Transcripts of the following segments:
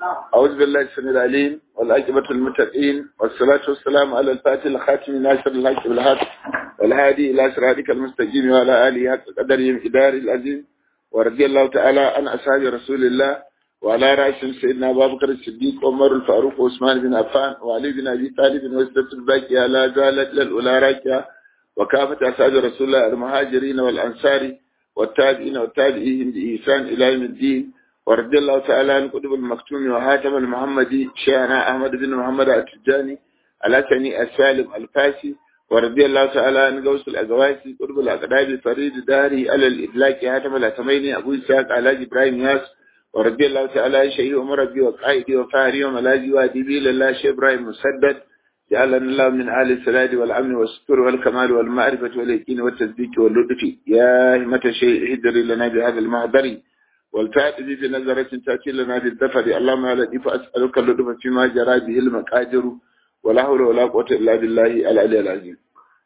أعوذ بالله السميع العليم والعاقبة للمتقين والصلاة والسلام على الفاتح الخاتم ناصر الحق بالحق والهادي إلى صراطك المستقيم وعلى آله حق قدره إدار العزيز ورضي الله تعالى عن أصحاب رسول الله وعلى رأسهم سيدنا أبو بكر الصديق وعمر الفاروق وعثمان بن عفان وعلي بن أبي طالب وسدة الباقية لا زالت للأولى راكية وكافة أصحاب رسول الله المهاجرين والأنصار والتابعين والتابعين بإحسان إلى يوم الدين ورضي الله تعالى عن قطب المكتوم وهاتم المحمدي شيخنا أحمد بن محمد التجاني الحسني السالم الفاسي ورضي الله تعالى عن غوث الأزواسي قطب الأقداب فريد داري على الإدلاك هاتم الأتميني أبو إسحاق علاج إبراهيم ياس ورضي الله تعالى عن شيخ عمر ربي وقائدي وفاري وملاذي وأديبي لله شيخ إبراهيم مسدد جعلنا الله من آل السلاد والأمن والستر والكمال والمعرفة واليقين والتصديق واللطف يا همة الشيء اهدري لنا بهذا المحضر والتأتي بنظرة تأتي لنا بالدفر اللهم يا لطيف أسألك اللطف فيما جرى به المقادر ولا حول ولا قوة إلا بالله العلي العظيم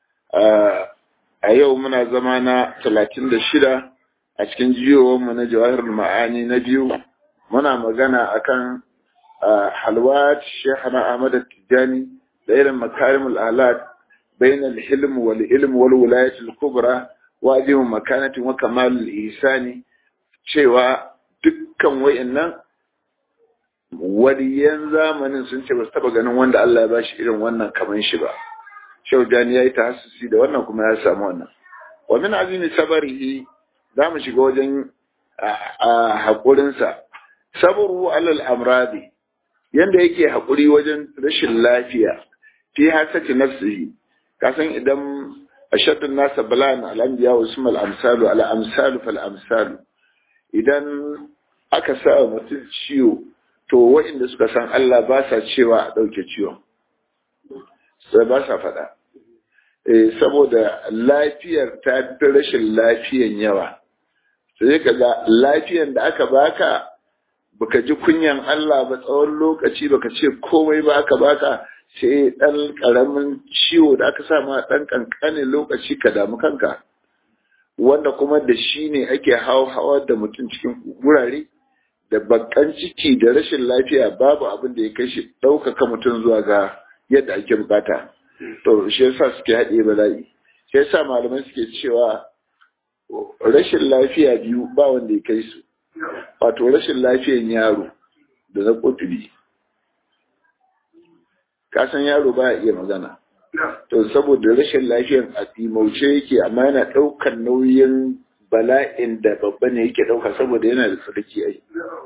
a yau muna zama na talatin da shida a cikin jiyowarmu na jawahir ma'ani na biyu muna magana akan halwat shehana ahmad tijjani da irin makarimul alat bayan al-hilm wal ilm wal wilayat al-kubra wajibun makanatin wa kamal ihsani cewa dukkan wayannan waliyan zamanin sun ce ba su taba ganin wanda Allah ya bashi irin wannan kaman shi ba Shehu Jani ya yi tahassusi da wannan kuma ya samu wannan wa min azimi sabarihi za mu shiga wajen haƙurinsa sabru alal amradi yanda yake haƙuri wajen rashin lafiya fi hasati nafsihi kasan idan ashaddun nasa bala'an al'anbiya wa sumal amsalu ala amsalu fal amsalu idan aka sa mutum ciwo to waɗanda suka san Allah ba sa cewa a ɗauke ciwon sai ba sa faɗa eh saboda lafiyar ta fi rashin lafiyan yawa sai ka ga lafiyan da aka baka baka ji kunyan Allah ba tsawon lokaci baka ce komai ba aka baka sai ɗan ƙaramin ciwo da aka sa ma ɗan ƙanƙanin lokaci ka damu kanka wanda kuma da shi ne ake hawa da mutum cikin wurare da bakan ciki da rashin lafiya babu abin da ya kai shi ɗaukaka mutum zuwa ga yadda ake bukata to shi yasa suke haɗe bala'i shi yasa malamai suke cewa rashin lafiya biyu ba wanda ya kai su wato rashin lafiyan yaro da na kotubi kasan yaro ba iya magana to saboda rashin lafiyan a dimauce yake amma yana ɗaukar nauyin bala'in da babba ne yake ɗauka saboda yana da tsarki ai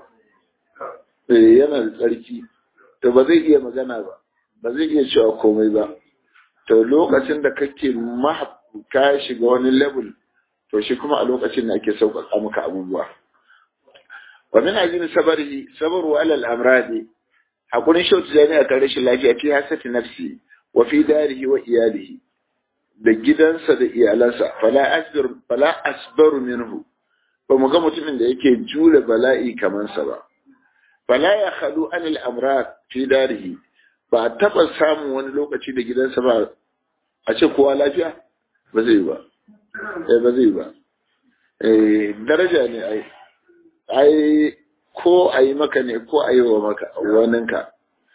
yana da tsarki to ba zai iya magana ba ba zai iya cewa komai ba to lokacin da kake ka shiga wani level to shi kuma a lokacin da ake sauƙaƙa maka abubuwa wa min ajin sabarihi sabaru ala al-amradi hakurin shautu jani akan rashin lafiya fi hasati nafsi wa fi darihi wa iyalihi da gidansa da iyalansa fala asbir fala asbaru minhu ba mu ga mutumin da yake jure bala'i kaman sa ba fala ya khalu an al-amrad fi darihi ba taba samun wani lokaci da gidansa ba a ce kowa lafiya ba zai ba eh ba zai ba eh daraja ne ai ai ko a yi maka ne ko a yi wa maka waninka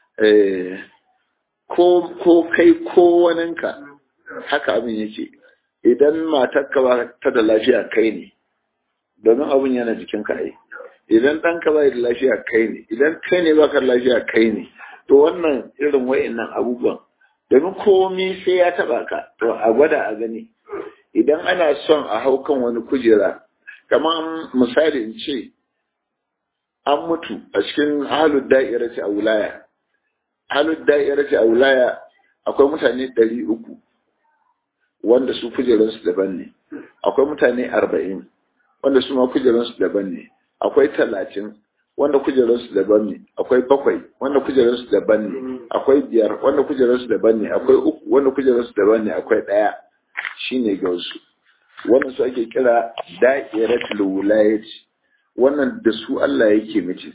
ko kai ko waninka haka abin yake idan matarka ba ta da lafiya kai ne domin abin yana jikinka ai idan ɗanka ba da lafiya kai ne idan kai ne baka lafiya kai ne to wannan irin wa'annan abubuwan domin komi sai ya taɓa ka to a gwada a gani idan ana son a hau kan wani kujera kamar misali in ce an mutu a cikin halud da'irati a wulaya halud da'irati a wulaya akwai mutane ɗari uku wanda su kujeransu daban ne akwai mutane arba'in wanda su ma kujeransu daban ne akwai talatin wanda kujeransu daban ne akwai bakwai wanda kujeransu daban ne akwai biyar wanda kujeransu daban ne akwai uku wanda kujeransu daban ne akwai ɗaya shine gausu wannan su ake kira da'iratul wulayati wannan da su Allah yake mitin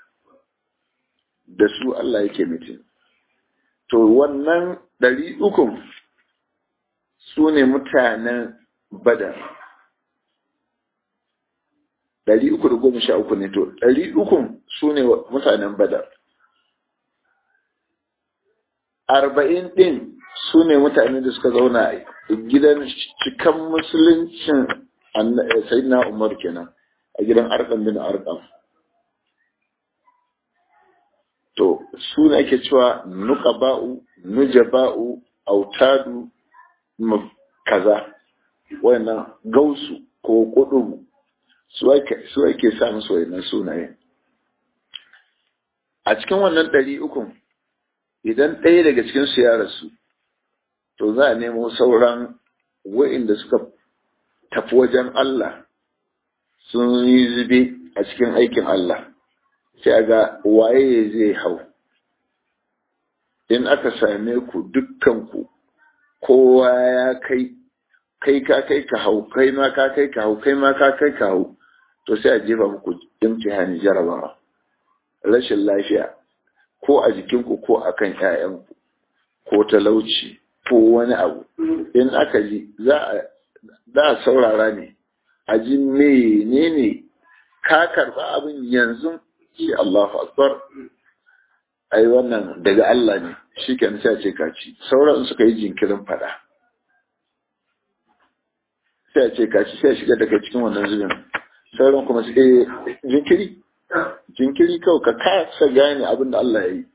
da su Allah yake mitin to wannan ɗari ukun su ne mutanen badar ɗari uku da goma sha uku ne to ɗari ukun su ne mutanen badar arba'in ɗin su ne mutane da suka zauna a gidan cikan musuluncin sayyidina umar kenan a gidan arkam bin arkam to su ne ake cewa nukaba'u nujaba'u autadu kaza wannan gausu ko kudu su ake sa musu wannan sunaye a cikin wannan ɗari ukun idan ɗaya daga cikinsu ya rasu to za a nemo sauran wa'inda suka tafi wajen Allah sun yi zube a cikin aikin Allah sai a ga waye zai hau in aka same ku dukkanku kowa ya kai kai ka kai ka hau kai ma ka kai ka hau kai ma ka kai ka hau to sai a jefa muku imtihani jarabawa rashin lafiya ko a jikinku ko a kan ‘ya'yanku ko talauci ko wani abu in aka ji za a saurara ne a ji menene ka karba abin yanzu shi Allahu Akbar ai wannan daga Allah ne shi ke sai ce kaci sauran suka yi jinkirin fada sai a ce kaci sai a shiga daga cikin wannan zubin sauran kuma sai jinkiri jinkiri kawai ka kasa gane abin da Allah ya yi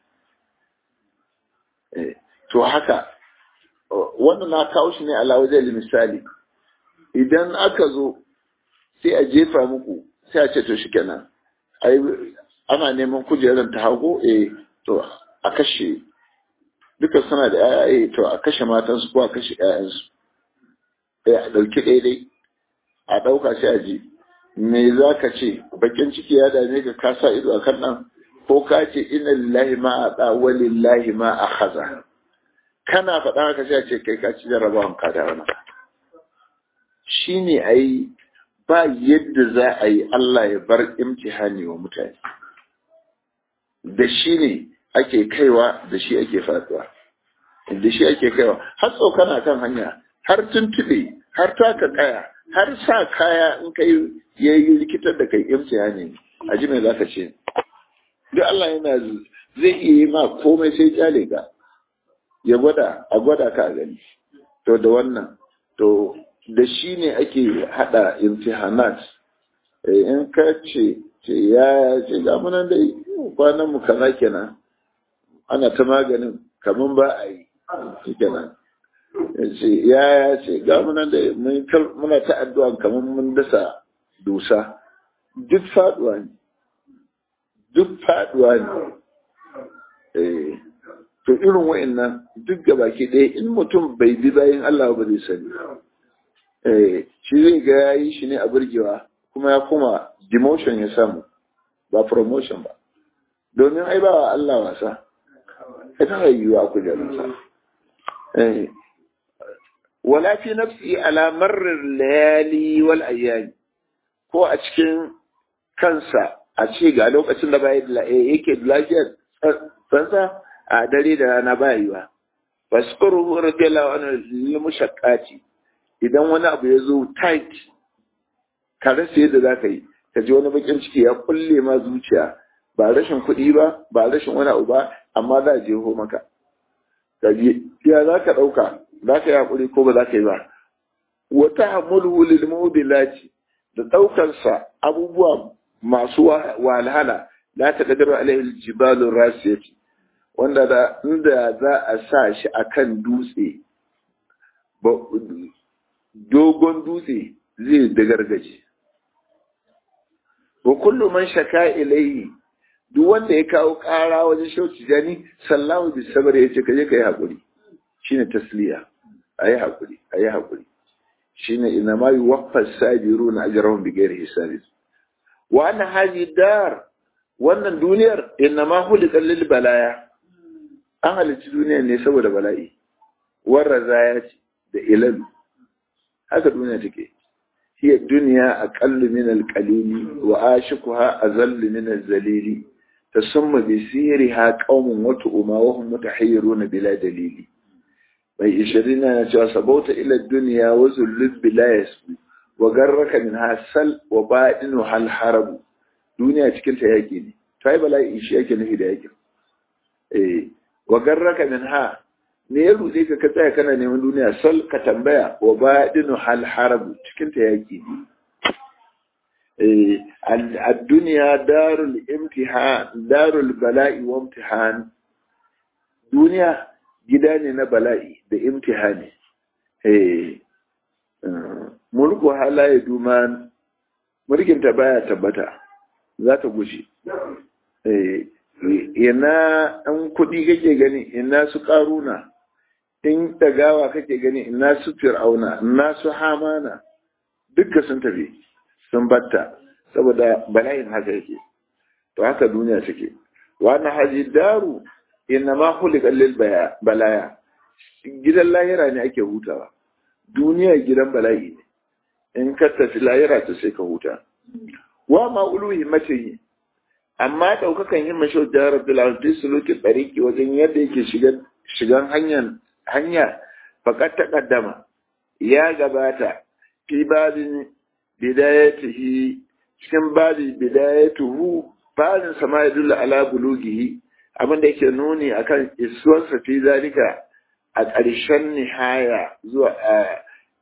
to haka wannan na kawo shi ne ala wajen misali idan aka zo sai a jefa muku sai a ce to shi kenan ana neman kujerar ta hagu eh to a kashe duka suna da yaya eh to a kashe matansu ko a kashe ƴaƴansu eh a ɗauki daidai a ɗauka sai a ji me za ka ce bakin ciki ya dame ka ka sa ido a kan nan ko ka ce inna lillahi ma a ɗa wa lillahi ma a haza kana faɗa haka sai a ce kai ka ci jarabawan ka da wani shi ne a yi ba yadda za a yi Allah ya bar imtihani wa mutane da shi ne ake kaiwa da shi ake faduwa da shi ake kaiwa har tsokana kan hanya har tuntuɓe har taka kaya har sa kaya in kai ya yi likitar da kai imtihani a ji mai za ka ce duk Allah yana zai iya yi ma komai sai kyale ka ya gwada a gwada ka gani to da wannan to da shi ne ake hada imtihanat in ka ce ce ya ce ga munan dai kwanan mu kaza kenan ana ta maganin kaman ba a yi kenan ce ya ya ce ga munan dai muna ta addu'a kaman mun dasa dusa duk faduwa ne duk faduwa ne to irin wa'annan duk gabaki ɗaya in mutum bai bi bayan Allah ba zai sani shi zai ga ya yi shi ne a burgewa kuma ya kuma demotion ya samu ba promotion ba domin ai ba wa Allah wasa ita mai yiwuwa a kujerunsa wala fi nafsi ala marrir layali wal ayyami ko a cikin kansa a ce ga lokacin da bai yake da lafiyar sansa a dare da rana ba yiwa fasquru radiyallahu anhu lil mushaqqati idan wani abu ya zo tight ka rasa yadda za ka yi ka ji wani bakin ciki ya kulle ma zuciya ba rashin kuɗi ba ba rashin wani abu ba amma za a je ho maka ka ji ya za ka ɗauka za ka yi haƙuri ko ba za ka yi ba wata hamulu lil mubilati da ɗaukarsa abubuwa masu wahala la ta kadar alaihi jibalun rasiyati wanda da inda za a sa shi akan dutse dogon dutse zai dagargaje wa kullu man shaka ilayhi duk wanda ya kawo ƙara wajen shauci jani sallahu bi sabr yace kaje kai hakuri shine tasliya ayi hakuri ayi hakuri shine inna ma yuwaffa sabiruna ajrahum bighairi hisab wa anna hadhihi dar wannan duniyar inna ma hulika lil balaya an halicci duniyar ne saboda bala'i warra zaya ce da ilal haka duniya take hiya duniya aqallu min al-qalili wa ashiquha azallu min az-zalili tasamma bi siriha qaumun wa tu'ma wa hum mutahayyirun bila dalili bai ishirina na cewa sabauta ila dunya wa zullul bila yasbu wa garraka min hasal wa ba'inu hal harabu duniya cikin ta yaki ne to ai bala'i shi yake nufi da yakin eh wa garraka min ha me ya rude ka ka tsaya kana neman duniya sal ka tambaya wa ba'inu hal harabu cikin ta yaki ne الدنيا دار الامتحان دار البلاء وامتحان duniya gida ne na bala'i da imtihani mulku halaye duman mulkinta baya tabbata za ta gushe ina an kudi kake gani ina su karuna in dagawa kake gani ina su fir'auna ina su hamana dukka sun tafi sun batta saboda bala'in haka yake to haka duniya take wa na haji daru inna ma khuliqa lil balaya gidan lahira ne ake hutawa duniya gidan bala'i ne in ka tafi lahira ta sai ka huta wa ma ulu himmatihi amma daukakan himma shi da rabbil alamin suluki bariki wajen yadda yake shigan shigan hanyar hanya fakat taqaddama ya gabata fi babin bidayatihi cikin babi bidayatuhu babin sama ya dulla ala bulugihi abin da yake nuni akan isuwarsa fi zalika a ƙarshen nihaya zuwa a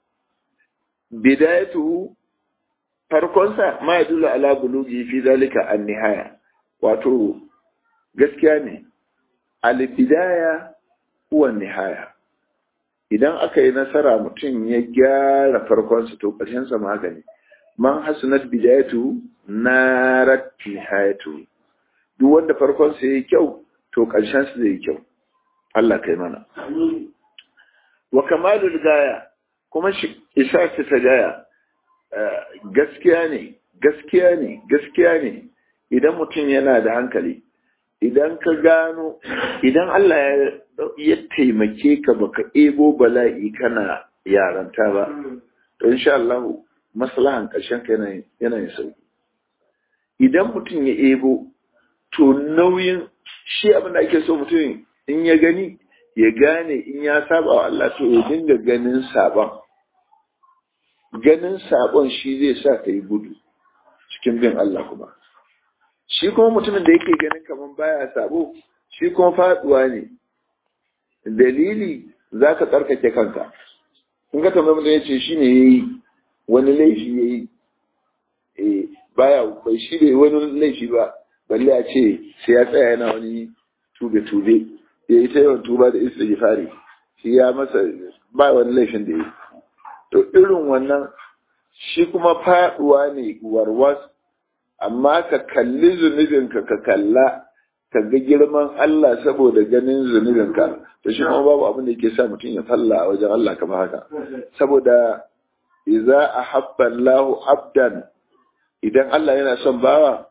bidayatuhu farkonsa ma ya dulla ala bulugihi fi zalika an nihaya wato gaskiya ne al-bidaya huwa nihaya idan aka yi nasara mutum ya gyara farkonsa to ƙarshensa ma haka ne man hasunat bidayatu narat nihayatu duk wanda farkon sa yayi kyau to karshen sa zai kyau Allah kai mana wa kamalul gaya kuma shi isa ta ta gaya gaskiya ne gaskiya ne gaskiya ne idan mutum yana da hankali idan ka gano idan Allah ya taimake ka baka ebo bala'i kana yaranta ba to insha Allah maslahan ƙarshen ka yana yin sauki idan mutum ya ebo to nauyin shi abin da ake so mutum in ya gani ya gane in ya saba wa Allah to ya dinga ganin saban ganin sabon shi zai sa ka yi gudu cikin bin Allah kuma shi kuma mutumin da yake ganin kamar baya sabo shi kuma faduwa ne dalili za ka tsarkake kanka in ka tambayi mutum ya ce shi ne ya yi wani laifi ya yi baya bai shi bai wani laifi ba balle a ce sai ya tsaya yana wani tube-tube ya yi ta yawan tuba da istighfari shi ya masa ba wani laifin da ya yi to irin wannan shi kuma faduwa ne warwas amma ka kalli zunubinka ka kalla ka ga girman Allah saboda ganin zunubinka to shi kuma babu abin da yake sa mutum ya falla a wajen Allah kamar haka saboda idza ahabba Allahu abdan idan Allah yana son bawa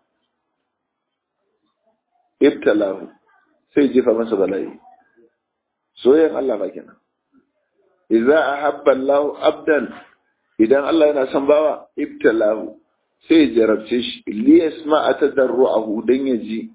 ibtalahu sai jefa masa bala'i soyayyan Allah ba kenan idza ahabba Allahu abdan idan Allah yana son bawa ibtalahu sai jarabce shi li yasma'a tadarruahu dan yaji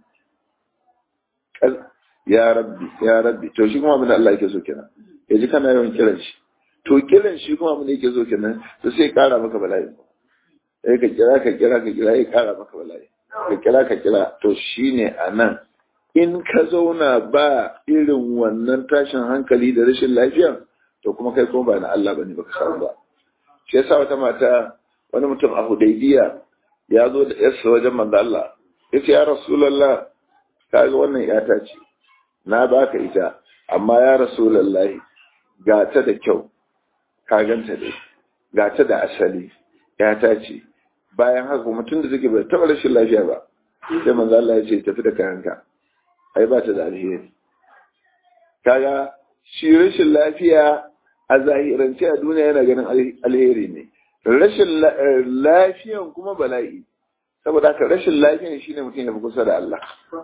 ya rabbi ya rabbi to shi kuma abin da Allah yake so kenan yaji kana yawan kiran shi to kiran shi kuma abin da yake so kenan to sai kara maka bala'i sai ka kira ka kira ka kira ya kara maka bala'i ka kira ka kira to shine anan in ka zauna ba irin wannan tashin hankali da rashin lafiya to kuma kai kuma ba na Allah bane baka samu ba shi yasa wata mata wani mutum a Hudaybiya ya zo da yarsa wajen manzo Allah yace ya Rasulullah kaga wannan yata ce na baka ita amma ya Rasulullah ga ta da kyau ka ganta dai ga ta da asali yata ce bayan haka mutum da take bai taɓa rashin lafiya ba sai manzo Allah ya ce tafi da kayanka ai ba ta da alheri kaga shi rashin lafiya a zahirance a duniya yana ganin alheri ne rashin lafiyan kuma bala'i saboda haka rashin lafiyan shine mutum ya fi kusa da Allah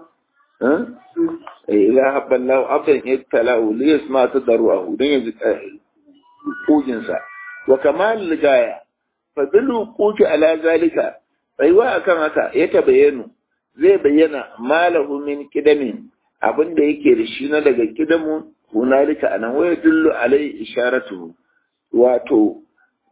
ila habballahu abdan yattala'u li yasma tadarruhu dan yanzu kogin sa wa kamal ligaya fa bilu quti ala zalika rayuwa akan haka ya tabayyanu zai bayyana malahu min kidamin abin da yake da shi na daga kidamun hunalika anan waya dullu alai isharatu wato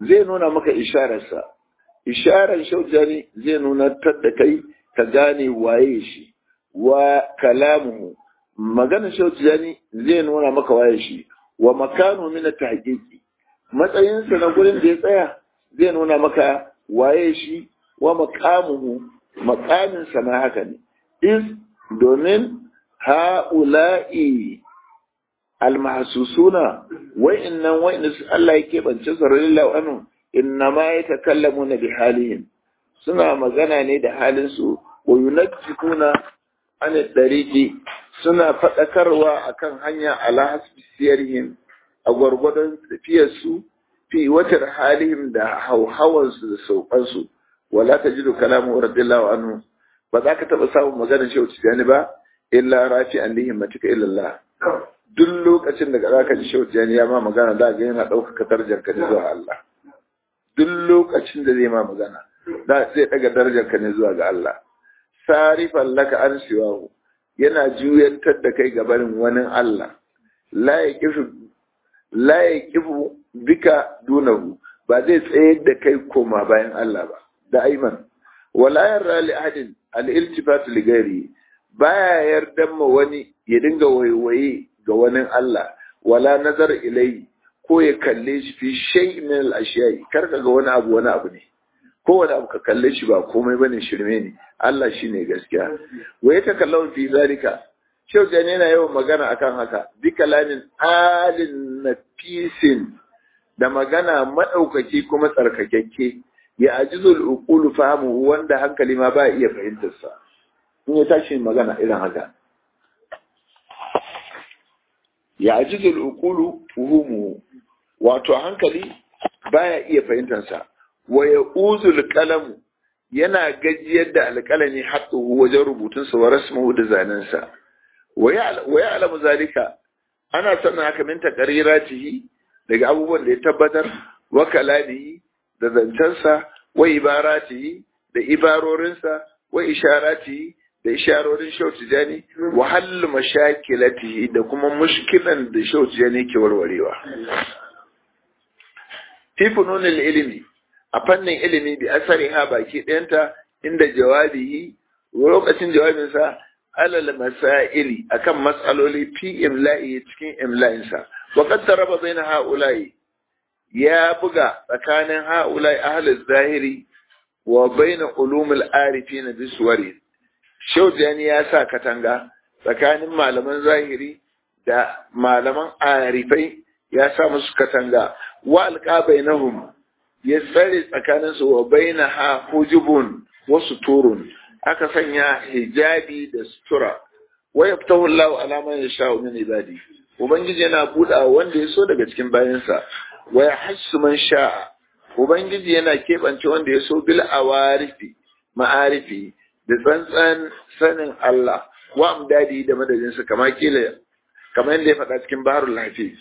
zai nuna maka ishararsa isharar shaujani zai nuna da kai ka gane waye shi wa kalamuhu magana shaujani zai nuna maka waye shi wa makanu min tahqiqi matsayinsa na gurin da ya tsaya zai nuna maka waye shi wa maqamuhu maqaminsa ma haka ne is domin ha'ula'i almahsusuna wa'innan wa'inda Allah ya keɓance su radiyallahu anhu inna ma yatakallamuna bi halihim suna magana ne da halin su wa yunajjikuna an dariki suna faɗakarwa akan hanya ala hasbi siyarihim a gwargwadon tafiyar su fi watar halihim da hauhawan su da saukan su wala tajidu kalamu radiyallahu anhu ba za ka taɓa samun maganar shehu tijjani ba illa rafi an lihin matuka illallah duk lokacin da za ka ji shehu tijjani ya ma magana da ga yana ɗaukaka darajar ka ne zuwa Allah duk lokacin da zai ma magana da zai ɗaga darajar ka ne zuwa ga Allah sarifan laka an siwahu yana juyantar da kai gabanin wani Allah la ya kifu la ya kifu bika dunahu ba zai tsayar da kai koma bayan Allah ba da aiman wala yarra li ahadin al-iltifat li ghairi baya yardan ma wani ya dinga waiwaye ga wani Allah wala nazar ilai ko ya kalle shi fi shay min al-ashiya'i karka ga wani abu wani abu ne ko wani abu ka kalle shi ba komai bane shirme ne Allah shine gaskiya wa ya takallamu fi zalika Shehu Jani yana yawan magana akan haka bi kalamin alin nafisin da magana madaukaki kuma tsarkakakke ya ajizul uqulu fahimu wanda hankali ma ba iya fahimtar sa in ya tashi magana irin haka ya ajizul uqulu fuhumu wato hankali baya iya fahimtar sa wa yauzul qalam yana gajiyar da alƙalami haɗu wajen rubutun sa wa rasmuhu da zanen sa wa ya'lamu zalika ana sanin haka min taqriratihi daga abubuwan da ya tabbatar wa kalamihi da zancensa wa ibaratihi da ibarorinsa wa isharatihi da isharorin shautijani wa hallu mashakilatihi da kuma mushkilan da shautijani ke warwarewa fi fununil ilimi a fannin ilimi bi asari ha baki ɗayanta inda jawabihi lokacin jawabinsa alal masaili akan matsaloli fi imla'i cikin imla'insa wa qad taraba baina ha'ula'i ya buga tsakanin ha'ulai ahalin zahiri wa baina ulumul arifi na bisuwari shaujani ya sa katanga tsakanin malaman zahiri da malaman arifai ya sa musu katanga wa alƙa bainahum ya tsare tsakaninsu wa baina ha hujubun wasu turun aka sanya hijabi da sutura wa yaftahu Allahu ala man yasha'u min ibadi ubangiji yana buɗa wanda ya so daga cikin bayansa wa ya hassu man sha'a ubangiji yana keɓance wanda ya so bil awarifi ma'arifi da tsantsan sanin Allah wa amdadi da madadinsa kama kila kamar yadda ya faɗa cikin baharul hafiz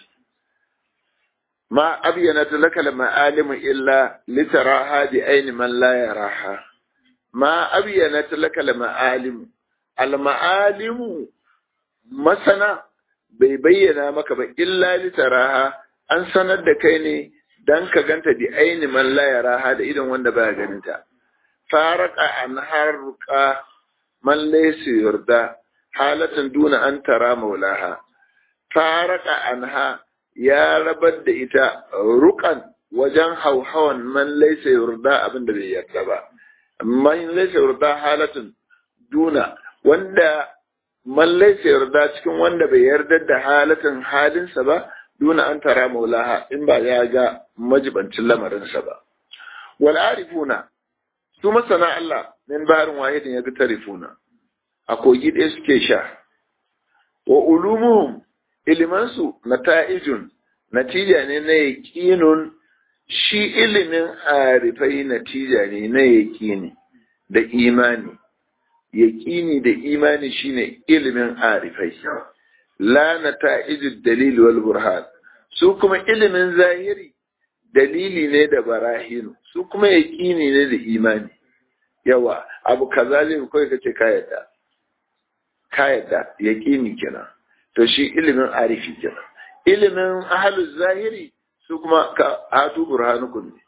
ma abyana laka ma'alimu illa litaraha bi aini man la yaraha ma abyana laka ma'alimu al ma'alimu masana bai bayyana maka ba illa litaraha an sanar da kai ne dan ka ganta bi aini man la yaraha da idan wanda baya ganin ta faraka an harqa man laysa yurda halatan duna an tara maulaha faraka anha ya rabar da ita rukan wajen hauhawan man laysa yurda abin da bai yarda ba man laysa yurda halatan duna wanda man laysa yarda cikin wanda bai yarda da halatin halinsa ba duna an tara maulaha in ba ya ga majibancin lamarinsa ba wal arifuna su masana Allah min barin wahidin ya ga tarifuna a kogi ɗaya suke sha wa ulumuhum ilimansu nata'ijun natija ne na yaƙinun shi ilimin arifai natija ne na yaƙini da imani yaƙini da imani shine ilimin arifai la nata'ijud dalil wal burhan su kuma ilimin zahiri dalili ne da barahinu su kuma yaƙini ne da imani yawa abu kaza zai kawai kace ka yadda ka yadda yaƙini kenan to shi ilimin arifi kenan ilimin ahalus zahiri su kuma ka hatu burhanukum ne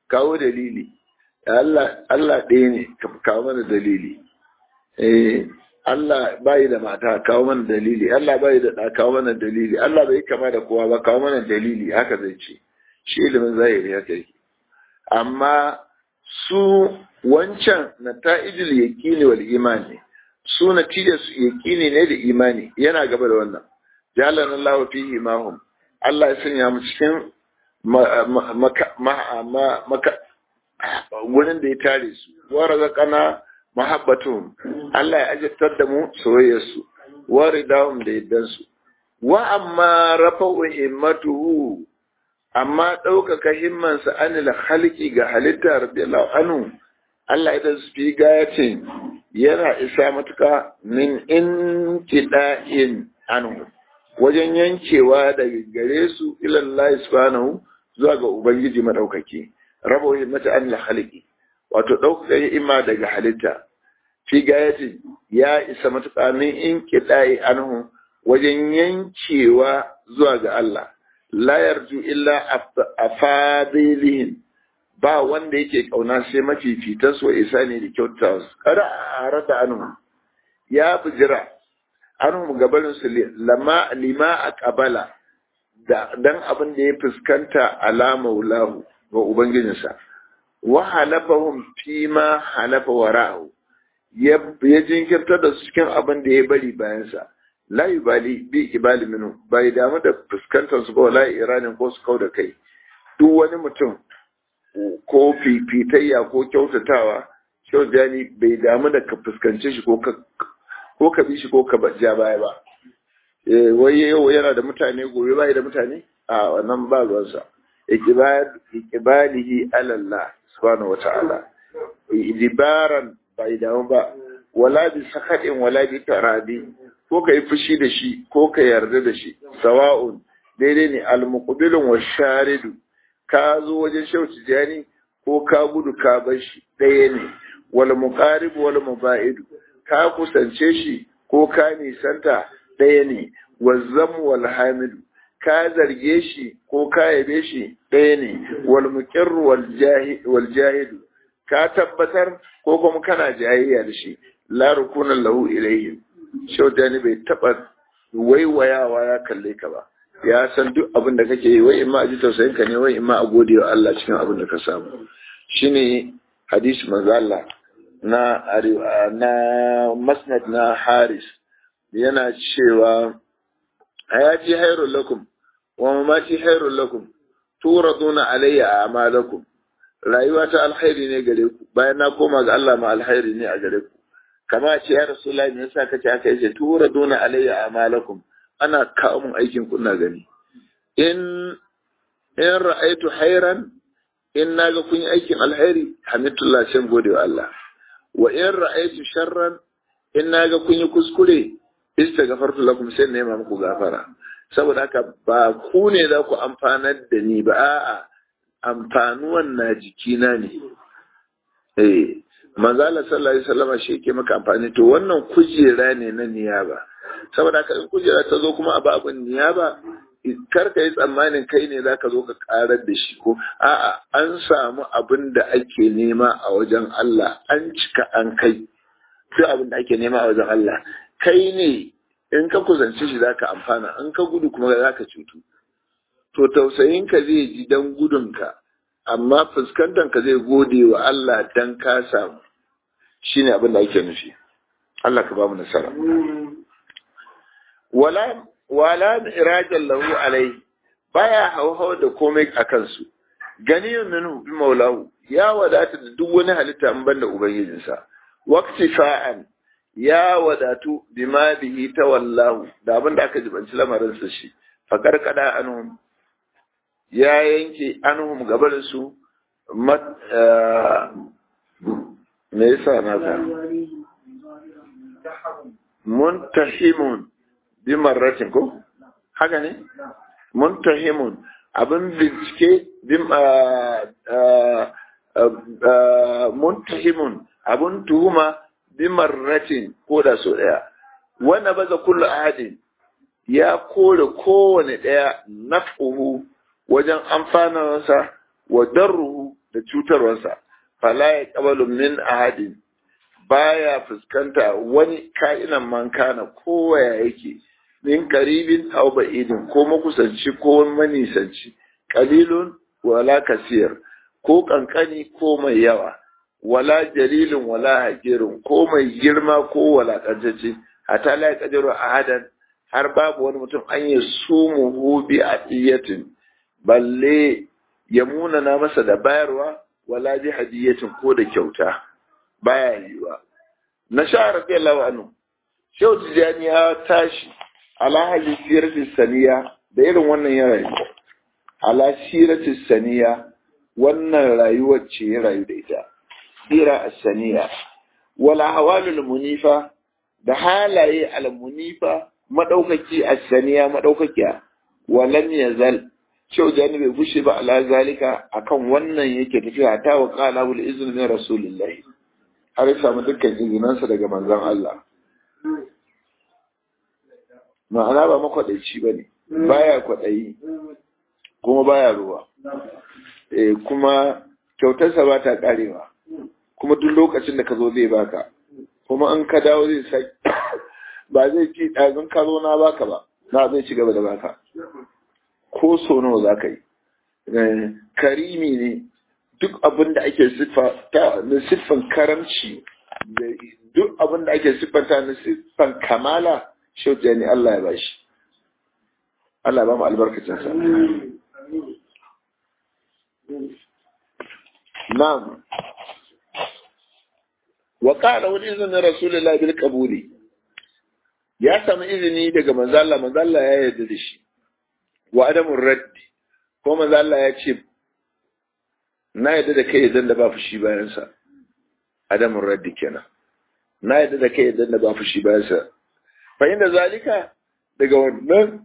kawo dalili Allah Allah ɗaya ne ka kawo mana dalili eh Allah bai da mata kawo mana dalili Allah bai da ɗa kawo mana dalili Allah bai kama da kowa ba kawo mana dalili haka zai ce shi ilimin zahiri haka yake amma su wancan na ta'ijil yaqini wal imani su natijar su yaqini ne da imani yana gaba da wannan jalan Allah fihi mahum Allah ya sanya mu cikin maka wurin da ya tare su wa razaqana mahabbatum Allah ya ajabtar da mu soyayyar su wa ridahum da yaddan su wa amma rafa'u himmatuhu amma ɗaukaka himmansa anil halki ga halitta radiyallahu anhu Allah ya su fi gayatin yana isa matuka min intida'in anhu wajen yankewa daga gare su ilallahi subhanahu zuwa ga ubangiji madaukaki rabo himmata anil halki wato ɗaukaka himma daga halitta fi gayatin ya isa matuka min inqida'i anhu wajen yankewa zuwa ga Allah la yarju illa afadilihim ba wanda yake kauna sai mafifitan su isa ne da kyauta kada a rada anu ya bujira anu gabanin su lama lima a kabala da dan abin da ya fuskanta alama ulahu ga ubangijinsa wa halafahum fi ma halafa wara'u ya jinkirta da su cikin abin da ya bari bayansa la yubali bi ibali minhu bai damu da fuskantar su ba wala iranin ko su kau da kai duk wani mutum ko fifitayya ko kyautatawa shau jani bai damu da ka fuskance shi ko ka ko ka bi shi ko ka ja baya ba eh wai yau yana da mutane gobe bai da mutane a wannan ba ruwansa ikibalihi ala Allah subhanahu wata'ala idibaran bai damu ba wala bi sakadin wala bi tarabi ko ka yi fushi da shi ko ka yarda da shi sawa'un daidai ne almuqbilun wa sharidu ka zo wajen shauci jani ko ka gudu ka bar shi ɗaya ne wal muqarib wal mubaidu ka kusance shi ko ka nisanta ɗaya ne wazzam wal hamidu ka zarge shi ko ka yabe shi ɗaya ne wal muqir wal jahidu ka tabbatar ko kuma kana jayayya da shi la rukunan lahu ilayhim shautani bai taba waiwayawa ya kalle ka ba ya san duk abin da kake yi wai in ma a ji tausayin ka ne wai in ma a gode wa Allah cikin abin da ka samu shine hadisi manzo Allah na na masnad na Haris yana cewa hayati hairul lakum wa mamati hairul lakum turaduna alayya a'malakum rayuwa ta alkhairi ne gare ku bayan na koma ga Allah ma alkhairi ne a gare ku kama ce ya rasulullahi me yasa kace aka yace tura duna alayya amalakum ana kawo mun aikin ku na gani in in ra'aitu khairan in naga kun yi aikin alheri hamdulillah sai gode wa Allah wa in ra'aitu sharran in naga kun yi kuskure istaghfartu lakum sai nema muku gafara saboda haka ba ku ne za ku amfanar da ni ba a'a amfanuwan na jikina ne eh manzala sallallahu alaihi wasallama shi yake maka amfani to wannan kujera ne na niyaba saboda haka in kujera ta zo kuma a babin niyaba kar ka yi tsammanin kai ne zaka zo ka karar da shi ko a'a an samu abin da ake nema a wajen Allah an cika an kai duk abin da ake nema a wajen Allah kai ne in ka kusance shi zaka amfana in ka gudu kuma zaka cutu to tausayin ka zai ji dan gudunka amma fuskantar ka zai gode wa Allah dan ka samu shine abin da ake nufi Allah ka ba mu nasara wala wala irajan lahu alai baya hauhau da komai a kansu ganiyun minhu bi maulahu ya wadata da duk wani halitta in banda ubangijinsa waqtifa'an ya wadatu bima bihi tawallahu da abin da aka jibanci lamarin sa shi fakar kada anhum ya yanke anhum gabarin su me yasa na ka muntahimun bi marratin ko haka ne muntahimun abin bincike muntahimun abin tuhuma bi marratin ko da so daya wanda baza kullu ahadin ya kore kowane daya naf'uhu wajen amfanarsa wa darruhu da cutarwarsa fala ya qabalu min ahadin baya fuskanta wani ka'inan man kana kowaya yake min karibin aw ba'idin ko makusanci ko manisanci qalilun wala kasir ko kankani ko mai yawa wala jalilin wala hakirin ko mai girma ko wala kancace hatta la yaqdiru ahadan har babu wani mutum an yi sumuhu bi adiyatin balle ya munana masa da bayarwa wala bi hadiyatin ko da kyauta baya yiwa na sha radiyallahu anhu shehu tijani ya tashi ala hali sirati saniya da irin wannan ya rayu ala sirati saniya wannan rayuwar ce ya rayu da ita sira as-saniya wala hawalul munifa da halaye al-munifa madaukaki as-saniya madaukakiya walam yazal Shehu Jani bai gushe ba ala zalika akan wannan yake tafiya ta wa qala wal izn min rasulillah har ya samu dukkan izinansa daga manzon Allah ma'ana ba makwadaici bane baya kwadayi kuma baya ruwa eh kuma kyautarsa ba ta karewa kuma duk lokacin da ka zo zai baka kuma an ka dawo zai sai ba zai ci ɗazun ka zo na baka ba na zai ci gaba da baka ko so nawa za ka yi karimi ne duk abin da ake siffanta na siffan karamci duk abin da ake siffanta na siffan kamala shauja ne Allah ya bashi Allah ba mu albarkacinsa na'am wa qala wani izinin rasulullahi bil qabuli ya samu izini daga manzo Allah manzo Allah ya yarda da shi wa adamun raddi ko manzo Allah ya ce na yadda da kai idan da ba fushi bayan sa adamun raddi kenan na yadda da kai idan da ba fushi bayan sa fa inda zalika daga wannan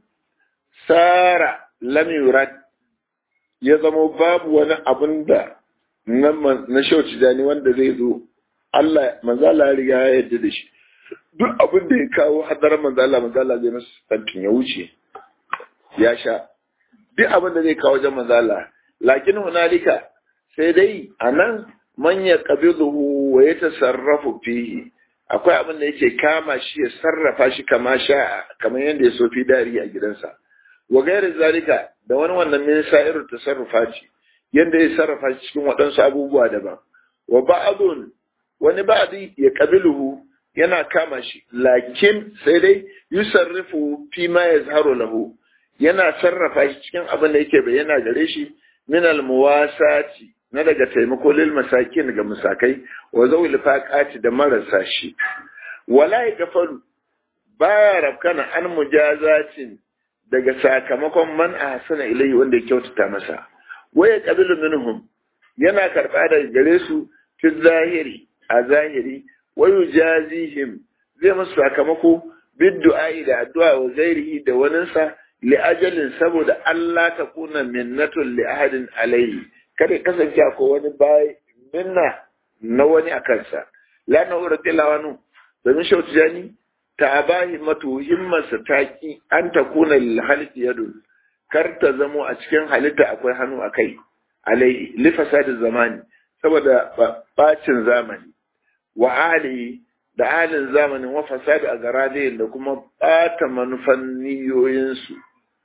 sara lam yurad ya zama babu wani abun da na shauci jani wanda zai zo Allah manzo Allah ya riga ya yadda da shi duk abin da ya kawo hadarar manzo Allah manzo Allah zai masa tantin ya wuce ya sha duk abin da zai kawo wajen manzala lakin hunalika sai dai anan man ya qabiduhu wa yatasarrafu fihi akwai abin da yake kama shi ya sarrafa shi kama sha kamar yadda ya so fi dari a gidansa wa gairi zalika da wani wannan min sa'iru tasarrufa ce yadda ya sarrafa shi cikin waɗansu abubuwa daban wa ba'dun wani ba'di ya qabiluhu yana kama shi lakin sai dai yusarrifu fi ma yazharu lahu yana sarrafa shi cikin abin da yake bayyana gare shi min almuwasati na daga taimako lil masakin ga musakai wa zawil faqati da marasa shi wala yaghfalu baya rabkana an mujazatin daga sakamakon man ahsana ilayhi wanda ya kyautata masa wa yaqbilu minhum yana karba daga gare su fi zahiri a zahiri wa yujazihim zai musu sakamako bid du'a da addu'a wa zairihi da waninsa li'ajalin saboda Allah ta kuna minnatun li ahadin alayhi kada kasance ko wani bai minna na wani a kansa la na ura tilawanu domin shautu jani ta bahi matu himmarsa ta ki an ta kuna lil halitti yadun kar ta zamo a cikin halitta akwai hannu a kai alayhi li fasadin zamani saboda bacin zamani wa ali da alin zamanin wa fasadi a garade da kuma bata manufan niyoyinsu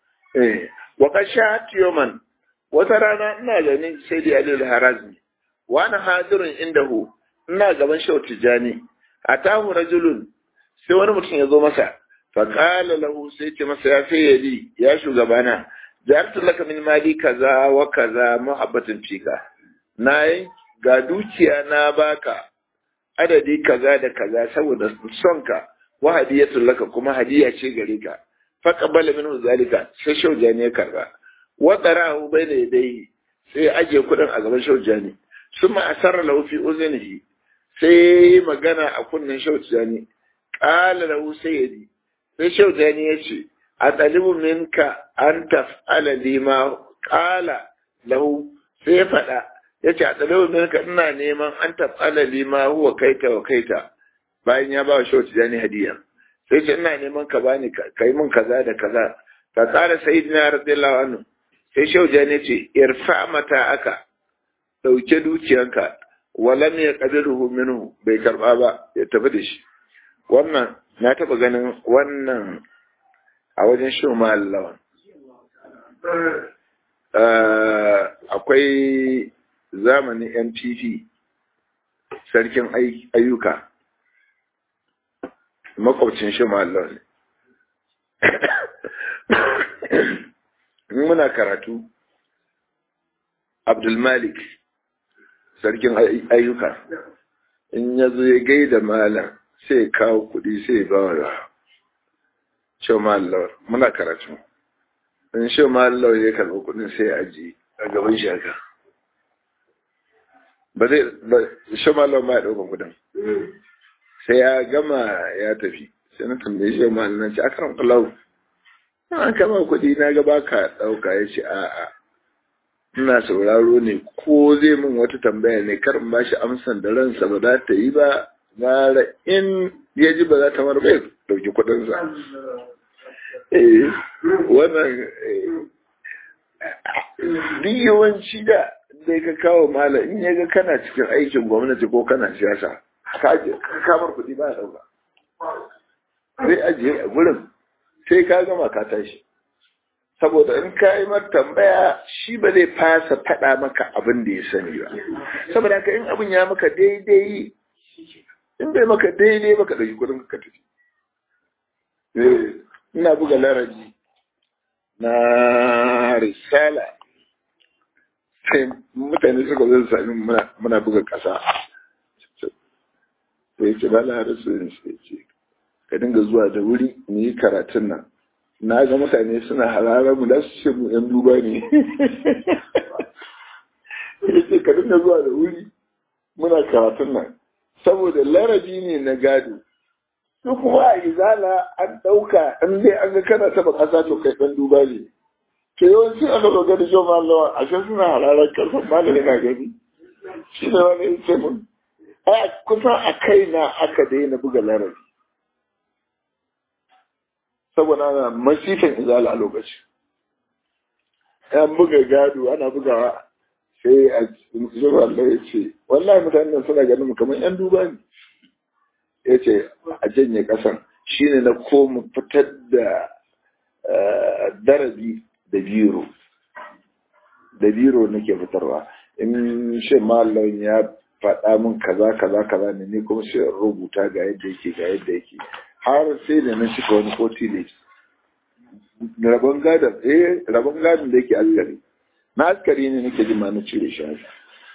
wa kashat yoman wata rana ina gani sai da alil harazmi wa ana hadirin indahu ina gaban shau tijani atahu rajulun sai wani mutum ya zo masa fa qala lahu sai ce masa ya sayyidi ya shugabana jartu laka min mali kaza wa kaza muhabbatin fika nayi ga dukiya na baka adadi kaza da kaza saboda sonka wa hadiyatu laka kuma hadiya ce gare ka faqabala minhu zalika sai shaujani ya karba wa tarahu bayna yadayhi sai aje kudin a gaban shaujani summa asarra lahu fi uznihi sai magana a kunnen shaujani qala lahu sayyidi sai shaujani ya ce a talibu minka an taf'ala lima qala lahu sai faɗa ya ce a talibu minka ina neman an taf'ala lima huwa kaita wa kaita bayan ya ba wa shaujani hadiya sai ce ina neman ka bani ka yi min kaza da kaza ka tsara sayyidina radiyallahu anhu sai shauja ne ce irfa mata aka ɗauke dukiyanka walam ya qadiruhu minhu bai karba ba ya tafi da shi wannan na taba ganin wannan a wajen shi lawan akwai zamanin MPP sarkin ayyuka makwabcin shi lawan muna karatu Abdulmalik sarkin ayyuka in ya zo ya gaida malam sai kawo kuɗi sai ba wa shau mallar muna karatu in shau mallar ya karɓi kuɗin sai aji a gaban shi haka ba zai shau mallar ma ya ɗauka kuɗin sai ya gama ya tafi sai na tambaye shau mallar na ce a karan kalau an kama kuɗi na gaba ka ɗauka ya ce a'a ina sauraro ne ko zai min wata tambaya ne kar in bashi amsan da ransa ba za ta yi ba gara in ya ji ba za ta mar bai dauki kudinsa eh wannan duk yawanci da dai ka kawo mala in ya ga kana cikin aikin gwamnati ko kana siyasa ka kamar kuɗi ba ya dauka zai ajiye a gurin sai ka gama ka tashi saboda in ka yi mar tambaya shi ba zai fasa faɗa maka abin da ya sani ba saboda haka in abin ya maka daidai in bai maka daidai baka ɗauki kudin ka tafi ina buga laraji na risala sai mutane suka zai sami muna buga ƙasa sai ce ba larasu sai ce ka dinga zuwa da wuri mu yi karatun nan na ga mutane suna halarar mu da su ce mu yan duba ne ya ce ka dinga zuwa da wuri muna karatun nan saboda larabi ne na gado su kuma a izala an ɗauka in dai an ga kana taɓa ƙasa to kai ɗan duba ne ke yawanci an ga gani shi ma lawa a can suna halarar karfin malami na gani shi ne wani ya ce mun a kusan a kai na aka daina buga larabi saboda ana masifin izala a lokaci an buga gado ana bugawa sai a zuwa Allah ya ce wallahi mutanen suna ganin kamar yan duba ne ya ce a janye kasan shine na koma fitar da darabi da biro da biro nake fitarwa in shi mallam ya faɗa min kaza kaza kaza ne ni kuma sai rubuta ga yadda yake ga yadda yake har sai da na cika wani koti ne rabon gadon eh rabon gadon da yake askari na askari ne nake jin ma na cire shi haka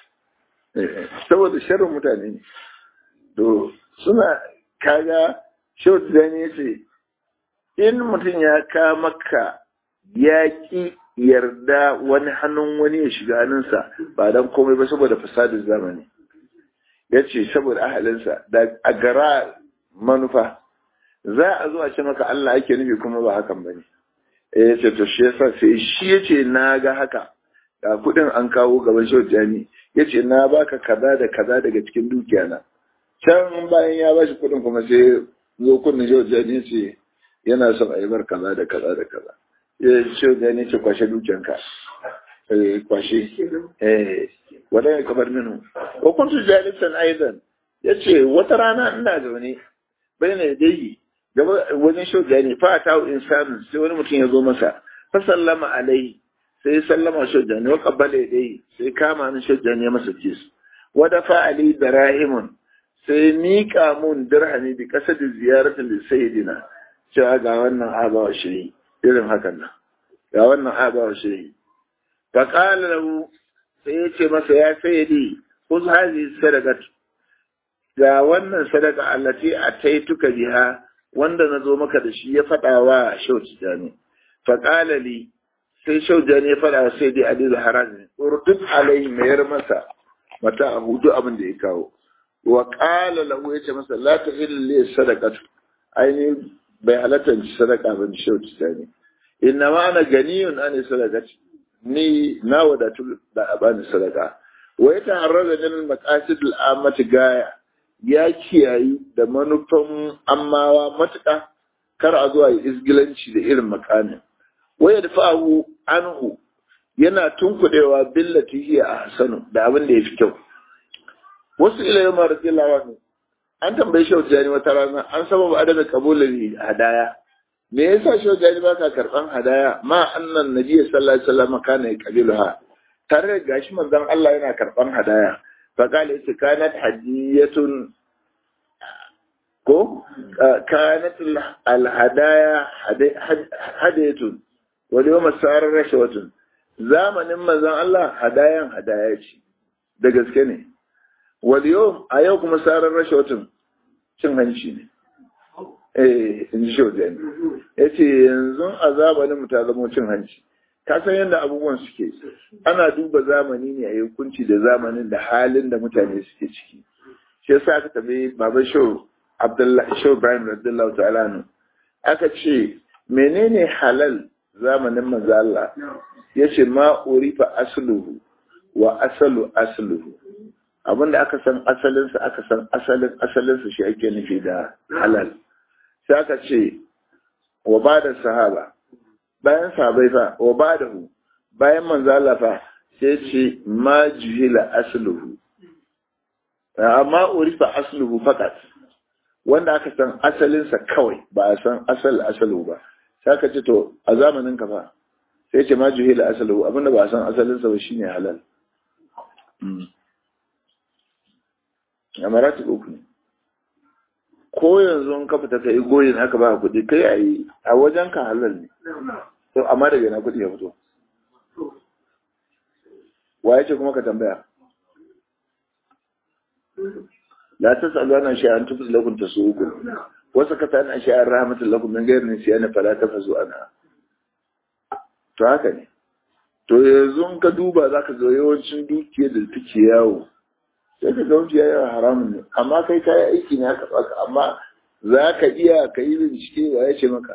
saboda sharrin mutane ne to suna kaga shau da ne ce in mutum ya ka maka ya ki yarda wani hannun wani ya shiga hannunsa ba dan komai ba saboda fasadin zamani ya ce saboda ahalinsa da a gara manufa za a zo a ce maka Allah ake nufi kuma ba hakan ba ne ya ce to shi yasa sai shi ya ce na ga haka ga kudin an kawo gaban shi jami ya ce na baka kaza da kaza daga cikin dukiya na can bayan ya bashi kudin kuma sai zo kunnin shi jami ce yana son a yi bar kaza da kaza da kaza ya ce jami ce kwashe dukiyanka kwashe eh wadanda kamar minu wa kuntu jalisan aidan yace wata rana ina zaune bai na dai gaba wajen shoga ne fa ta insanin sai wani mutum ya zo masa fa sallama alaihi sai sallama shoga ne wa qabbala dai sai kama ni shoga ne masa kis wa dafa ali darahimun sai mika mun dirhami bi kasadi ziyaratin li sayyidina cewa ga wannan abawa shiri irin hakan nan ga wannan abawa shiri fa qala lahu sai ya ce masa ya sayyidi khudh hadhihi sadaqatu ga wannan sadaka allati ataituka biha wanda na zo maka da shi ya faɗa wa shauci jani faƙala li sai shau jani ya faɗa wa sai dai adizu harami urdud alai mayar masa mata a hudu abin da ya kawo wa ƙala lahu ya ce masa la ta li sadaqatu aini bai halatta ci sadaka ba ni shauci jani inna ma ana ganiyun ani sadaqati ni na wadatu da abani sadaka wa ya ta'arrada min maqasid al-ammati gaya ya kiyayi da manufan ammawa matuƙa kar a zuwa yi izgilanci da irin makamin waya da fa'ahu anhu yana tunkudewa billati hiya ahsanu da abin da yafi kyau wasu ila yamma radiyallahu anhu an tambaye shi wata wata rana an sababa adadin kabulin hadaya me yasa shi wata ba ka karban hadaya ma annan nabi sallallahu alaihi wasallam kana yaqbiluha tare da gashi manzon Allah yana karban hadaya fa qala ita kanat hadiyatun ko kanat al hadaya hadiyatun wal yawm sarar rashwatun zamanin manzon Allah hadayan hadaya ce da gaske ne wal yau a yau kuma sarar rashwatun cin hanci ne eh in ji shaudani ya ce yanzu a zamanin mu ta zama cin hanci ka san yadda abubuwan suke ana duba zamani ne a hukunci da zamanin da halin da mutane suke ciki shi yasa aka tabi baban shau abdullahi shau ibrahim radiyallahu ta'ala aka ce menene halal zamanin manzo Allah yace ma urifa asluhu wa asalu asluhu abinda aka san asalinsa aka san asalin asalinsa shi ake nufi da halal sai aka ce wa ba da sahaba bayan sahabai fa wa ba da hu bayan manzala fa sai ce ma juhila asluhu amma urifa asluhu fakat wanda aka san asalinsa kawai ba a san asal asalu ba sai aka ce to a zamanin ka fa sai ce ma juhila asluhu abinda ba a san asalinsa ba shine halal a marati uku ne ko yanzu in ka fita ka yi goyin aka ba kuɗi kai a yi a wajen ka halal ne to amma daga na kuɗi ya fito wa ya ce kuma ka tambaya la ta tsalu ana shi an tufi lakun ta su uku wasu ka tana shi an rahmatin lakun min gairin siya na fara ta faso ana to haka ne to yanzu ka duba za ka zo yawancin dukiyar da take yawo sai ka ga ya yawa haramun ne amma kai ka yi aiki ne haka baka amma za ka iya ka yi bincike wa ya ce maka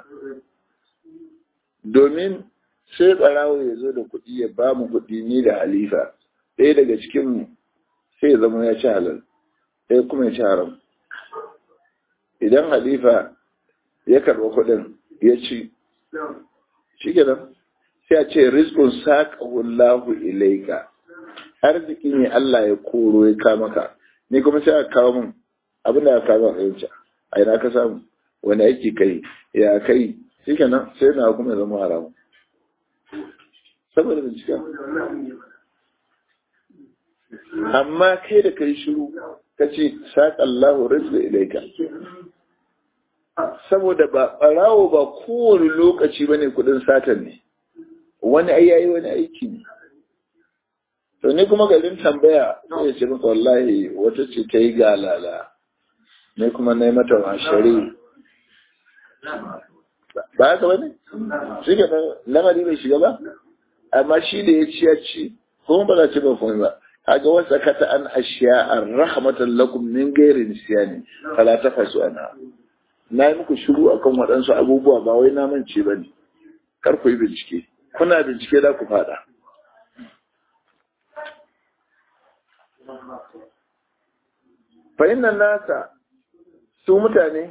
domin sai ɓarawo ya zo da kuɗi ya ba mu kuɗi ni da halifa ɗaya daga cikin sai ya zama ya ci halal ɗaya kuma ya ci haram idan halifa ya karɓa kuɗin ya ci shi kenan sai a ce rizqun saqahullahu ilayka arziki ne Allah ya koro ya ka maka ni kuma sai aka kawo min abin da aka kawo a a ina ka samu wani aiki kai ya kai shikenan sai na kuma zama haramu saboda bincike amma kai da kai shiru ka ce saƙallahu rizqa ilaika saboda ba ɓarawo ba kowane lokaci bane kudin satan ne wani ai yayi wani aiki ne to ni kuma garin tambaya sai ya ce maka wallahi wata ce ta yi galala ne kuma na yi mata washari ba haka ba ne shi ke nan lamari bai shiga ba amma shi da ya ci ya ci kuma ba za ci ba kuma ba kaga wasa kata an ashiya an rahmatan lakum min gairi nisyani fala tafasu ana na yi muku shiru akan waɗansu abubuwa ba wai na mance ba ne kar ku yi bincike kuna bincike za ku faɗa fa'innan nasa su mutane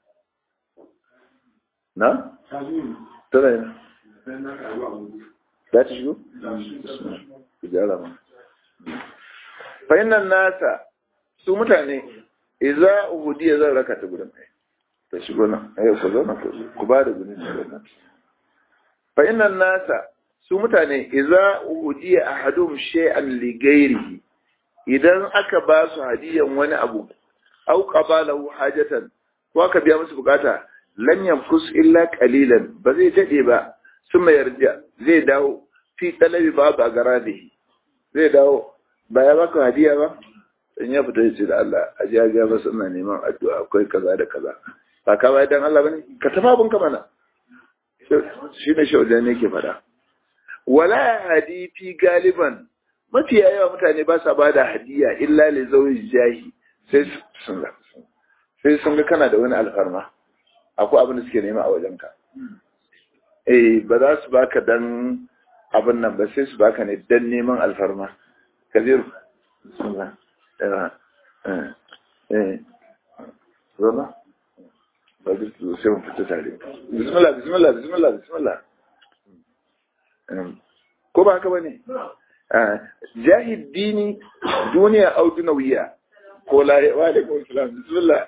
na? tana yana za ta shigo? gyara ma fa'innan nasa su mutane iza uhudiya zan raka ta gudun ɗaya ta shigo nan ayyau ku zo na ku ba da gudun nan fa'innan nasa su mutane iza uhudiya ahadum shay'an li ghairihi idan aka ba su hadiyan wani abu au qabalahu hajatan ko aka biya musu bukata lam yanfus illa qalilan ba zai dade ba suma yarda zai dawo fi talabi ba ba garadihi zai dawo ba ya baka hadiya ba in ya fita yace da Allah a ji ga ba suna neman addu'a akwai kaza da kaza ba ka ba dan Allah bane ka tafi abun ka mana shi ne shaudan ne ke fada wala hadifi galiban mafiya yawa mutane ba sa bada hadiya illa li zawji jahi sai sun ga sai sun ga kana da wani alfarma akwai abin da suke nema a wajenka eh ba za su baka dan abin nan ba sai su baka ne dan neman alfarma kabiru bismillah eh eh zama ba duk sai mun fita tare bismillah bismillah bismillah bismillah ko ko ba haka bane jahid dini duniya au dunawiya ko la wa alaikum salam bismillah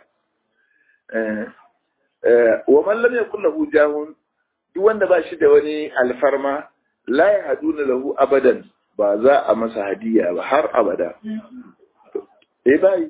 wa man lam yakul lahu jahun duk wanda ba shi da wani alfarma la yahduna lahu abadan ba za a masa hadiya ba har abada eh bai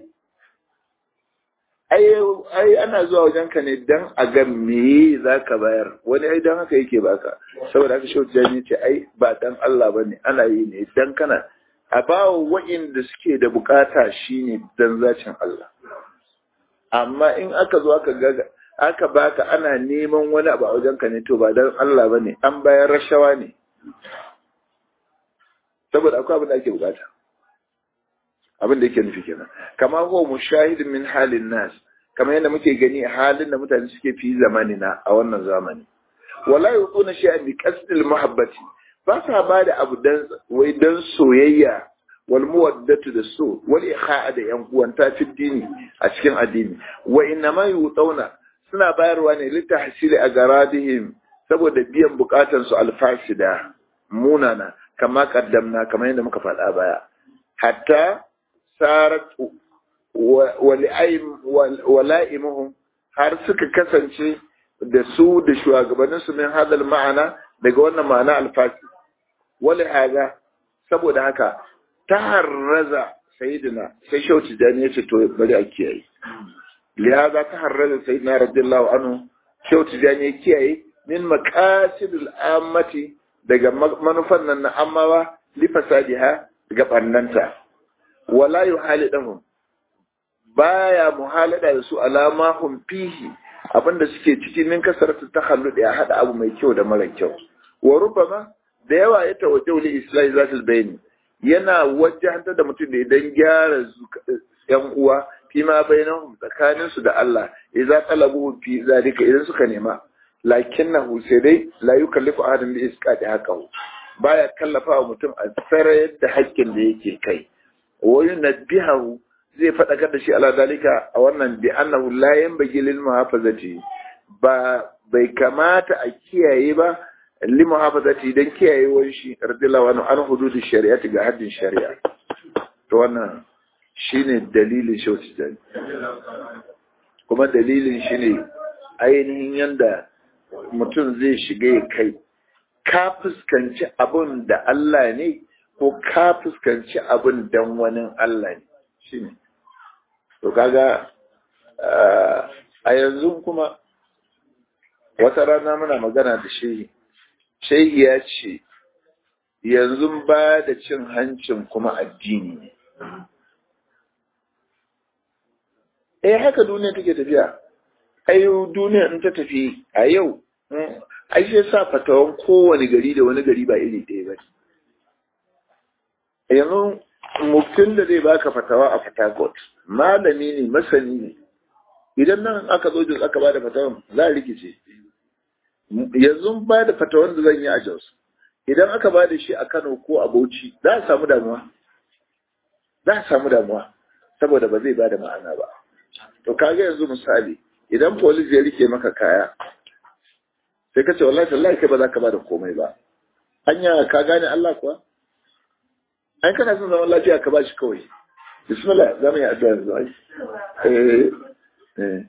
ai ai ana zuwa wajen ka ne dan a ga me zaka bayar wani ai dan haka yake baka saboda haka shehu jani ce ai ba dan Allah bane ana yi ne dan kana a bawa wa'inda suke da bukata shine dan zacin Allah amma in aka zo aka ga aka baka ana neman wani abu a wajen ka ne to ba dan Allah bane an bayar rashawa ne saboda akwai abin da ake bukata abin da yake nufi kenan kama huwa mushahidin min halin nas kamar yadda muke gani a halin da mutane suke fi zamanina a wannan zamani wala yuquna shay'an bi qasdil muhabbati ba sa ba da abu dan wai dan soyayya wal muwaddatu da so wal ikha'a da yan uwanta fi dini a cikin addini wa inna ma yutawna suna bayarwa ne litahsili a garadihim saboda biyan bukatan su alfasida munana kama kaddamna kamar yadda muka faɗa baya hatta sarat wala'imuhum har suka kasance da su da shugabanninsu min hadal ma'ana daga wannan ma'ana alfasi wali haga saboda haka ta harraza sayidina sai shauci jani ya ce to bari a kiyaye lihaza ta harraza sayidina radiyallahu anhu shauci jani ya kiyaye min maqasidul ammati daga manufan nan na ammawa li fasadiha daga bannanta wala yuhalidahum baya muhalada da su alama hum fihi abinda suke ciki min kasaratu takhallud ya hada abu mai kyau da mara kyau wa rubama da yawa ya tawajjau li islahi zatul bayni yana wajahanta da mutum da idan gyara yan uwa fi ma bainahum tsakanin su da Allah idza talabu fi zalika idan suka nema lakinnahu sai dai la yukallifu ahadan bi isqati haqqahu baya kallafa wa mutum a tsare da haƙƙin da yake kai wa yunabbihu zai faɗakar da shi ala dalika a wannan bi annahu la yanbaghi lil muhafazati ba bai kamata a kiyaye ba li muhafazati dan kiyayewar shi radiyallahu anhu an hududi shari'ati ga haddin shari'a to wannan shine dalilin shauci dali kuma dalilin shine ainihin yanda mutum zai shiga ya kai ka fuskanci abun da Allah ne ko ka fuskanci abun dan wani Allah ne shine to kaga a yanzu kuma wata rana muna magana da shehi shehi ya ce yanzu ba da cin hancin kuma addini ne eh haka duniya take tafiya ai duniya in ta tafi a yau ai sai sa fatawan kowane gari da wani gari ba iri ɗaya ba yanzu mutum da zai baka fatawa a fatakot malami ne masani ne idan nan aka zo da aka bada fatawan za a rikice yanzu ba da fatawan da zan yi a jos idan aka ba da shi a kano ko a bauchi za a samu damuwa za a samu damuwa saboda ba zai ba da ma'ana ba to kaga yanzu misali idan polis ya rike maka kaya sai ka ce wallahi tallahi kai ba za ka ba da komai ba anya ka gane Allah kuwa ai kana son zaman lafiya ka bashi kawai bismillah za mu yi addu'a yanzu ai eh eh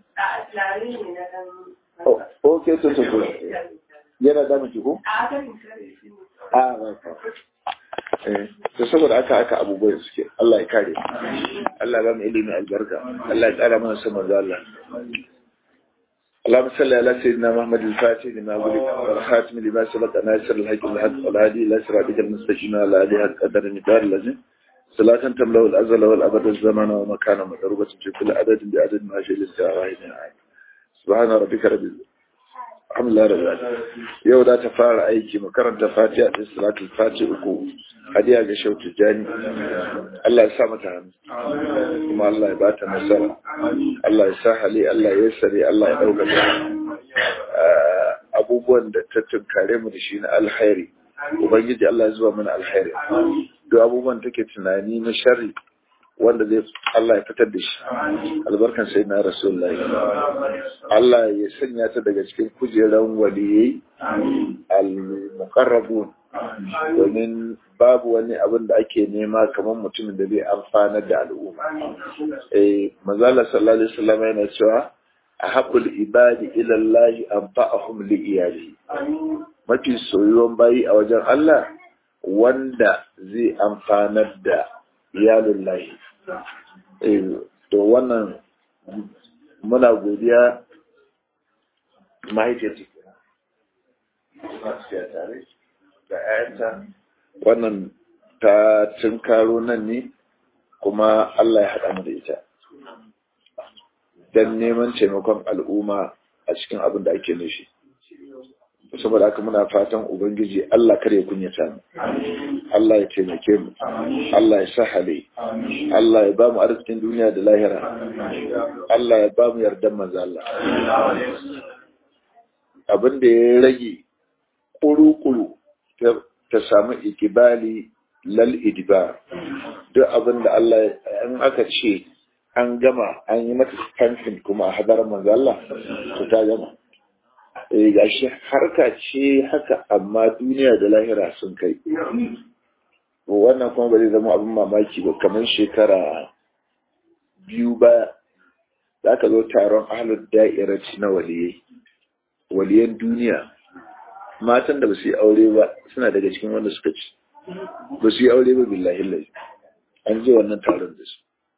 okay to to yana da miki ko a ba ka eh to saboda aka aka abubuwan suke Allah ya kare Allah ba mu ilimi albarka Allah ya kara mana son manzo Allah اللهم صل على سيدنا محمد الفاتح لما ولد والخاتم لما سبق ناصر الحق الحق والهادي الى صراطك المستقيم على اله حق قدر المدار اللازم صلاة تملأ الأزل والأبد الزمن ومكان مضروبة في كل عدد بعدد ما شئت استعاره سبحان ربك رب الحمد لله رب العالمين yau da ta fara aiki mu karanta fatiha da salatul fati uku hadiya ga shautu jani Allah ya sa mata hannu kuma Allah ya bata nasara Allah ya sa hali Allah ya sare Allah ya dauka abubuwan da ta tunkare mu da shi na alkhairi ubangiji Allah ya zuba mana alkhairi duk abubuwan take tunani na sharri wanda zai Allah ya fitar da shi albarkan sai na rasulullahi Allah ya sanya ta daga cikin kujeran waliyai al-muqarrabun domin babu wani abin da ake nema kamar mutumin da zai amfanar da al'umma eh manzala sallallahu alaihi wasallam yana cewa ahabbul ibadi ila Allah anfa'ahum li iyali mafi soyuwan bayi a wajen Allah wanda zai amfanar da iyalin lahi eh to wannan muna godiya mahaifiyar tare da 'ya'yanta wannan ta karo nan ne kuma Allah ya haɗa mu da ita don neman taimakon al'umma a cikin abin da ake nufi saboda haka muna fatan ubangiji Allah kar ya kunyata mu Allah ya taimake mu Allah ya sahale Allah ya ba mu arzikin duniya da lahira Allah ya ba mu yardan manzo Allah abin da ya rage kuru-kuru ta samu ikibali lal idbar duk abin da Allah in aka ce an gama an yi mata stamping kuma a hadarar manzo Allah to ta gama eh gashi harka ce haka amma duniya da lahira sun kai wannan kuma ba zai zama abin mamaki ba kamar shekara biyu ba za ka zo taron ahalar da'iraci na waliyai waliyan duniya matan da ba su yi aure ba suna daga cikin wanda suka ci ba su yi aure ba billahi lai an je wannan taron da su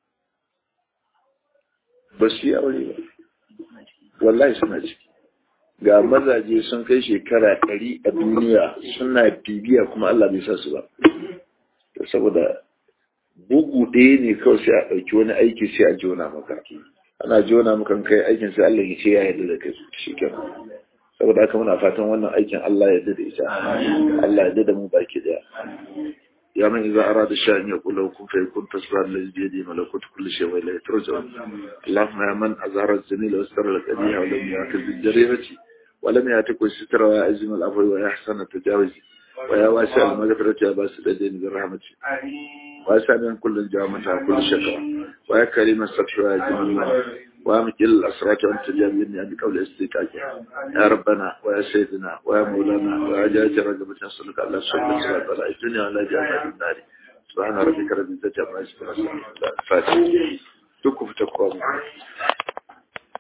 ba su yi aure ba wallahi suna ciki ga mazaje sun kai shekara ɗari a duniya suna bibiya kuma Allah bai sa su ba saboda bugu ɗaya ne kawai sai a ɗauki wani aiki sai a jona maka ana jona maka kai aikin sai Allah ya ce ya yarda da kai shi kenan saboda haka muna fatan wannan aikin Allah ya yarda da ita Allah ya yarda da mu baki daya يا من إذا أراد الشيء أن يقول له كن فيكون تصبر الذي بيده ملكوت كل شيء وإليه ترجعون اللهم يا من أظهر الزميل واستر الأدية ولم يأكل بالجريمة ولم يأتك الستر ويعزم العفو ويحسن التجاوز ويا واسع المغفرة يا باسل الدين برحمتك واسع من كل الجامعة وكل شكوى ويا كريم الصفح ويا جمال وامجل الأسرات وأنت جابني عن قول استيقاك يا ربنا ويا سيدنا ويا مولانا ويا جاج رجبة نصرك على سبحانه وتعالى ولا الدنيا ولا جاهد النار سبحان ربك رب العزة عما يصفون الفاتحة تكف تقوى